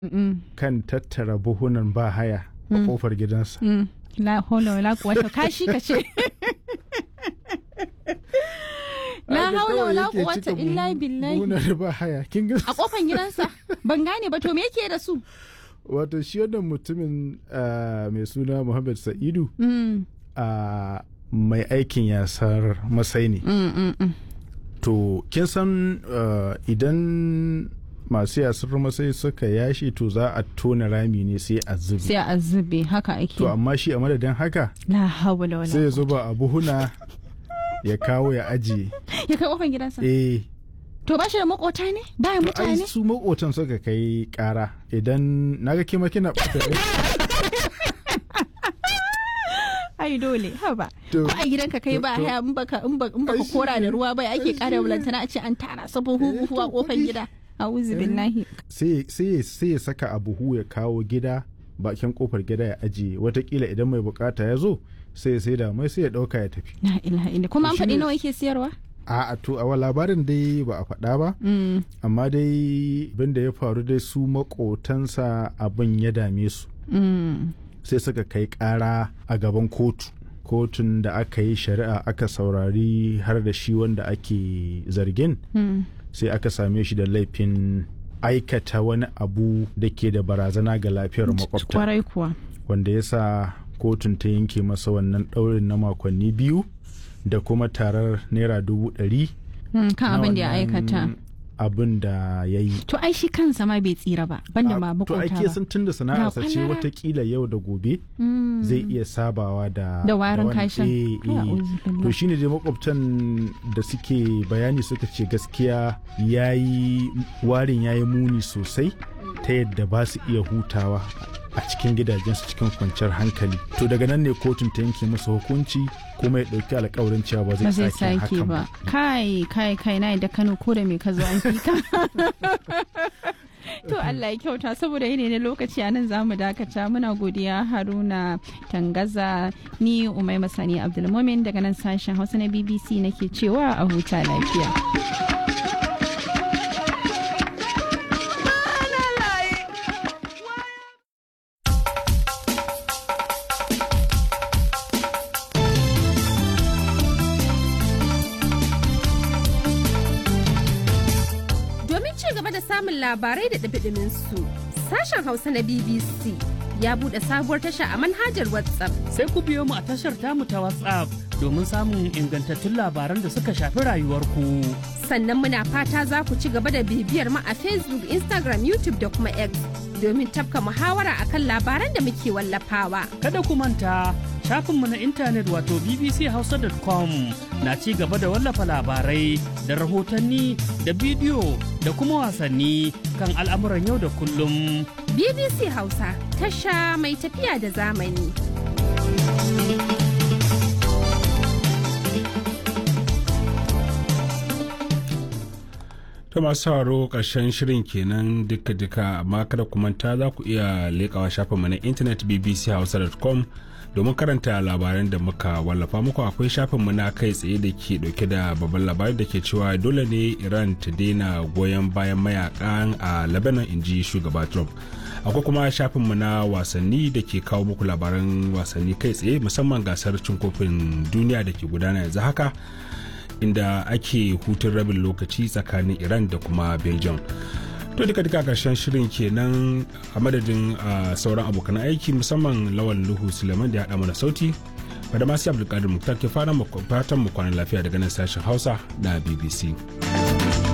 Mm, kan tattara buhunan ba haya a Mm. kofar gidansa mm. La haula wala quwwata kashi ka ce. La Haka haula kawai wala yake quwwata cika illa buhu- billahi. buhunan ba haya kin ga A kofan gidansa ban gane ba to me yake da su? wato shi wannan mutumin ah, mai suna Muhammad Sa'idu Mm, a mai aikin yasar masai ne mm, mm, mm. to kin san ah, idan masu yasar masai suka yashi to za a tona rami ne sai a zubi Sai a zube haka ake. to amma shi a madadin haka La haula wala. sai ya zuba a buhuna ya kawo ya ajiye Ya kai kofan gidansa. eh To ba shi da makota ne? Baya ai mutane? su makotan suka kai kara idan naga kima kina Ai dole haba. To- Ko a gidanka kai ba to- haya in baka in baka in baka Ai, shi kora da ne. ruwa bai ake Ai, kara shi ne. bulantana a ce an tara sabon Eh, huhu a to, kofar kuɗi. gida. A'udhu billahi. sai sai sai ya saka a buhu ya kawo gida bakin kofar gida ya ajiye watakila idan mai bukata ya zo sai ya sai da mai sai ya dauka ya tafi La ilaha illa. Kuma an Shi faɗi ne- nawa yake siyarwa? a a to a labarin dai ba a faɗa ba Mm. amma dai abin da ya faru dai su makotansa abin ya dame su Mm. sai suka kai ƙara a gaban kotu kotun da aka yi shari'a aka saurari har da shi wanda ake zargin Mm. sai aka same shi da laifin aikata wani abu da ke da barazana ga lafiyar makwabta Kwarai kuwa. wanda ya sa kotun ta yanke masa wannan ɗaurin na makonni biyu da kuma tarar naira dubu ɗari Mm, Kan na abin da ya wannan aikata. abin da ya yi To ai shi kansa ma bai tsira ba. Banda ma to makota ake ba. sun tun da sana'arsa ce kwalara. watakila yau da gobe Mm. zai iya sabawa da Da warin wannan- kashin. eh, Kai, eh. a'udhu billah. to shine dai makwabtan da suke bayani suka ce gaskiya yayi warin yayi muni sosai ta yadda ba su iya hutawa a cikin gidajensu cikin kwanciyar hankali to daga nan ne kotun ta yanke masa hukunci kuma ya ɗauki alkawarin cewa ba ba zai zai sake sake hakan ba ba kai kai kai na da kano ko da me ka zo an fi ka to Allah ya kyauta saboda yene ne lokaci a nan zamu dakata muna godiya haruna tangaza ni umai masani abdulmumin daga nan sashen hausa na bbc nake cewa a huta lafiya Domin ci gaba da samun labarai da ɗumi su sashen Hausa na BBC ya buɗe sabuwar tasha a manhajar WhatsApp. sai ku biyo mu a tashar tamu ta WhatsApp domin samun ingantattun labaran da suka shafi rayuwarku. Sannan muna fata za ku ci gaba da bibiyar mu a Facebook, Instagram, YouTube da kuma X domin tafka muhawara akan labaran da muke wallafawa. Kada ku manta shafinmu na intanet wato bbchausa.com na ci gaba da wallafa labarai da rahotanni da bidiyo da kuma wasanni kan al'amuran yau da kullum. BBC Hausa tasha mai tafiya da zamani. ta masu sauraro ƙarshen shirin kenan duka-duka amma kada ku manta za ku iya leƙawa shafinmu na intanet bbchausa.com domin karanta labaran da muka wallafa muku akwai shafinmu na kai tsaye da ke dauke da babban labari da ke cewa dole ne iran ta daina goyon bayan mayakan a lebanon inji shugaba trump akwai kuma shafinmu na wasanni da ke kawo muku labaran wasanni kai tsaye musamman gasar cin kofin duniya da ke gudana yanzu haka inda ake hutun rabin lokaci tsakanin iran da kuma belgium to duka duka karshen shirin kenan a madadin uh, sauran abokan aiki musamman lawan luhu suleiman da ya haɗa mana sauti da masu abdulkadir muktar ke fatan mu kwanan lafiya daga nan sashen hausa na bbc